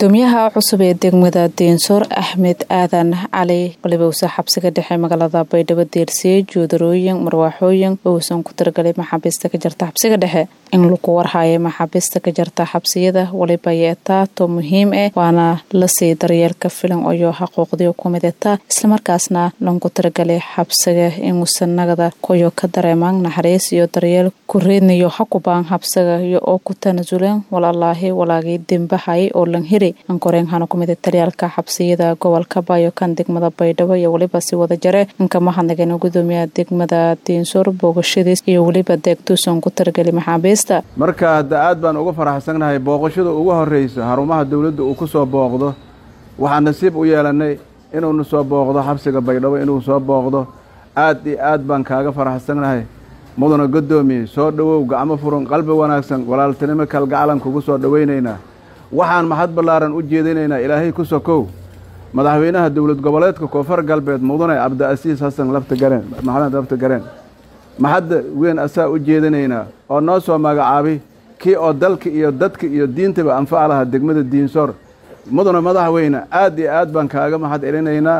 gudoomiyaha cusub ee degmada diinsoor axmed aadan cali balibowse xabsiga dhexe magaalada baydhabo deersiyey joodarooyin marwaaxooyin uusan ku tiragalay maxaabiista ka jarta xabsiga dhexe in lagu warhayo maxaabiista ka jarta xabsiyada waliba yeetaato muhiim ah waana lasii daryeelka filan oyo xaquuqdiyo kumidata islamarkaasna lanku tiragalay xabsiga inuusan nagada koyo ka dareemaan naxariis iyo daryeel ku reednayo hakubaan xabsiga iyo oo ku tanasuleen walaalaahi walaagii dembahay oo lan hiri ankoreenhana kumida taryaalka xabsiyada gobolka bayo kan degmada baydhabo iyo weliba si wada jare inkamahadnageen gudoomiyaha degmada diinsoor boogashadiis iyo weliba deegtuusan ku tiragali maxaabiista marka hadda aad baan uga faraxsannahay booqashada ugu horraysa xarumaha dowladda uu ku soo booqdo waxaan nasiib u yeelannay inuunu soo booqdo xabsiga baydhabo inuu soo booqdo aad iyo aad baan kaaga faraxsannahay mudana godoomiye soo dhowow gacmo furan qalbi wanaagsan walaaltinimo kalgacalan kugu soo dhowaynaynaa waxaan maxad ballaaran u jeedinaynaa ilaahay ku sokow madaxweynaha dowlad goboleedka koonfur galbeed mudane cabdiasiis xasan laftagareen maxamed laftagareen maxadda weyn asaa u jeedinaynaa oo noo soo magacaabay kii oo dalka iyo dadka iyo diintaba anfaca lahaa degmada diinsoor mudane madaxweyne aad iyo aad baan kaaga maxad celinaynaa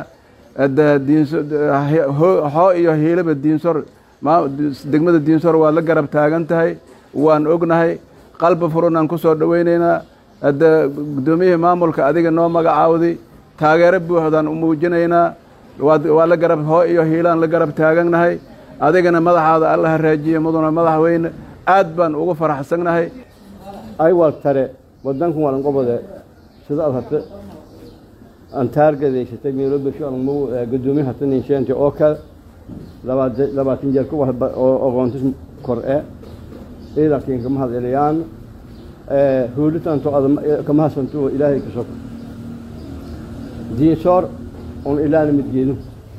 xoo iyo hiilaba diinsoor degmada diinsoor waad la garab taagan tahay waan ognahay qalbi furunaan ku soo dhowaynaynaa hadda guddoomiyihii maamulka adiga noo magacaawday taageero buuxdaan u muujinaynaa waa la garab hoo iyo hiilaan la garab taagannahay adigana madaxaada alla haraajiye mudana madaxweyne aad baan ugu faraxsannahay aywal tare wadankan walanqobode sida ad hate aan taargadaysatay meelobeshoalmo gudoomiye hataninsheente oo kale labaatan jeer kuwa oqoontis kor e ciidankiin kama hadceliyaan huulitanto kama hasanto ilaahay ka soko diinsoor on ilaana midgeedu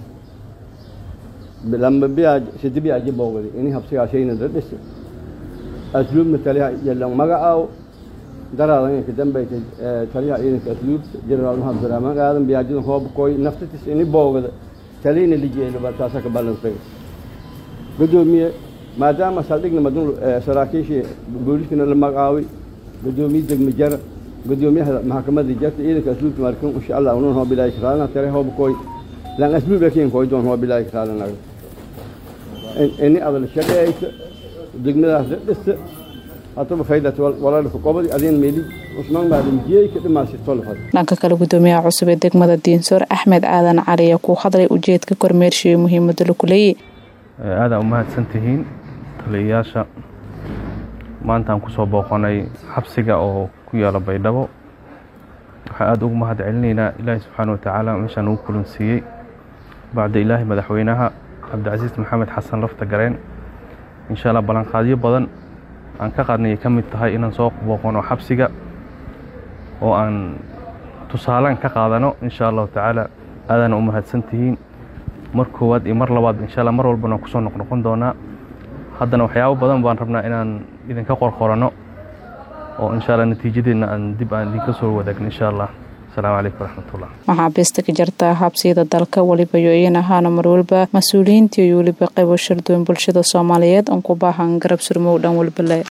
lamba biyaa sidi biyaa jibowgadi ini habsigaashayna dadhisi asluubna taliyaha yalan magacaaw daraadan inka dambayta taliyaha ciidanka asluubta jenaraal maxamed abdiraxmaan aadan biyaajidan hoobkoy naftatis ini boogada taliyna lijeelaba taasa ka balansay gudoomiye maadaama saldhigna madun saraakiishii booliskana la magacaaway gudoomiye degme jara gudoomiyaha maxkamadda jarta ciidanka asluubta markan insha allah unan hoo bilaayi karaalna tare hoobkoy lan asluub lakin koy doon hoo bilaayi karaalanaga ini adal shaqeeysa degmadaas dhista hataba faydat walaalka qobadi adin meeli usmaan maadan jiyey ka dhimaasi tolfad dhanka kale gudoomiyaha cusub ee degmada diinsoor axmed aadan cali ayaa ku hadlay ujeedka kormeershiyo muhiimada laku leeyay aadaa u mahadsan tihiin taliyayaasha maantaan kusoo booqonay xabsiga oo ku yaala baydhabo waxaan aada ugu mahad celinaynaa ilaahi subxaana watacaala meeshaan ugu kulansiiyey bacda ilaahi madaxweynaha cabdicasiis maxamed xasan lafta gareen insha allah ballanqaadyo badan aan ka qaadnay ay ka mid tahay inaan soo booqono xabsiga oo aan tusaalaan ka qaadano insha allahu tacaala aadaana u mahadsan tihiin mar koowaad iyo mar labaad insha alla mar walbana kusoo noqnoqon doonaa haddana waxyaabo badan baan rabnaa inaan idinka qorqorano oo insha alla natiijadeedna aan dib aan idinka soo wadaagno insha allah asalaamu calaykum waraxmatullah maxaabiista ka jarta xabsiyada dalka weliba yo iyan ahaana mar waliba mas-uuliyiintii iyo weliba qaybo sharduwan bulshada soomaaliyeed oon ku baahan garab surmow dhan walbale